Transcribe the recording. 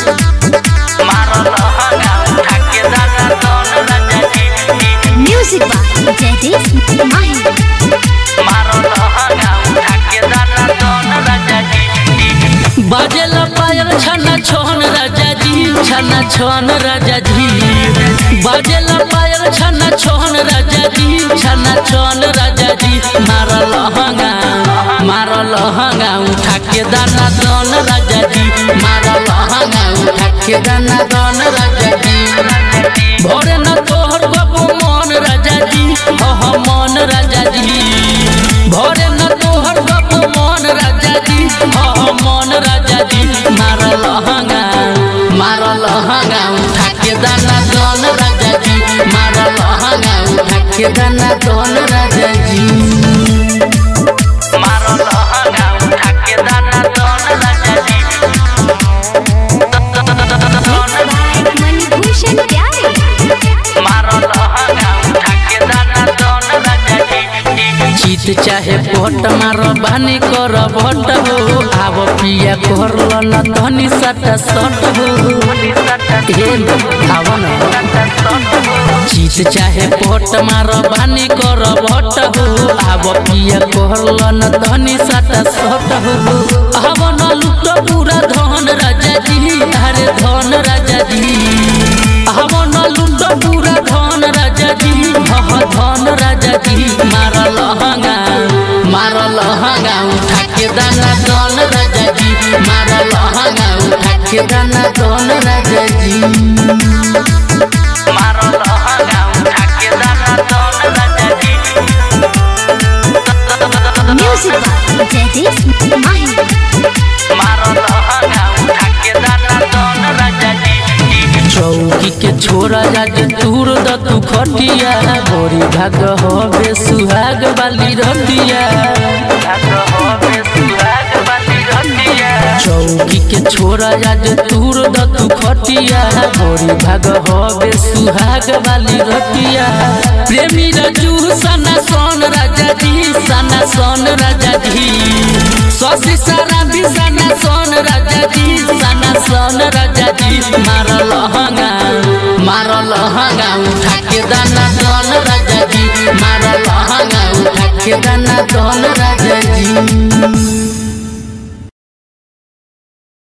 music by Jaydeep माही बाजेला पायल छना छोन राजा जी छना छोन राजा जी बाजेला पायल छना छोन राजा जी छना छोन राजा जी मारा लहंगा मारा लहंगा उठा के दाना दोन राजा जी मारा लहंगा उठा के दाना दोन राजा जी भोरे न तोहर बाबू मन राजा जी ओह मन राजा जी भोरे न तोहर बाबू मन राजा जी ओह मन राजा जी मार लहंगा मार लहंगा उठा के दाना दोन राजा जी मार लहंगा उठा के दाना दोन राजा जी मार लहंगा उठा के दाना दोन राजा जी मणिभूषण प्यारे जीत चाहे भोट मार बानी कर भोट हो आब पिया कर न धनी सट सट हो हे आव न जीत चाहे भोट मार बानी कर भोट हो आब पिया कर न धनी सट सट हो आब न लुट पूरा धन राजा जी अरे धन राजा जी आब न लुट पूरा धन राजा जी हह धन राजा जी मार लहंगा मार लहंगा उठा के दाना दोन राजा जी मार लहंगा उठा के दाना दोन राजा जी मार लहंगा उठा के दाना दोन राजा जी म्यूजिक बाय जयदीप माही चौकी के छोरा आज तूर द तू खटिया गोरी भाग होबे सुहाग वाली रतिया चौकी के छोरा आज तूर द तू खटिया गोरी भाग होबे सुहाग वाली रतिया प्रेमी रजू सना सोन राजा जी सना सोन राजा जी ससी सारा भी सना सोन राजा जी सना सोन राजा जी मार लहंगा मार लहंगा उठा के दाना दोन राजा जी मार लहंगा उठा के दाना दोन राजा जी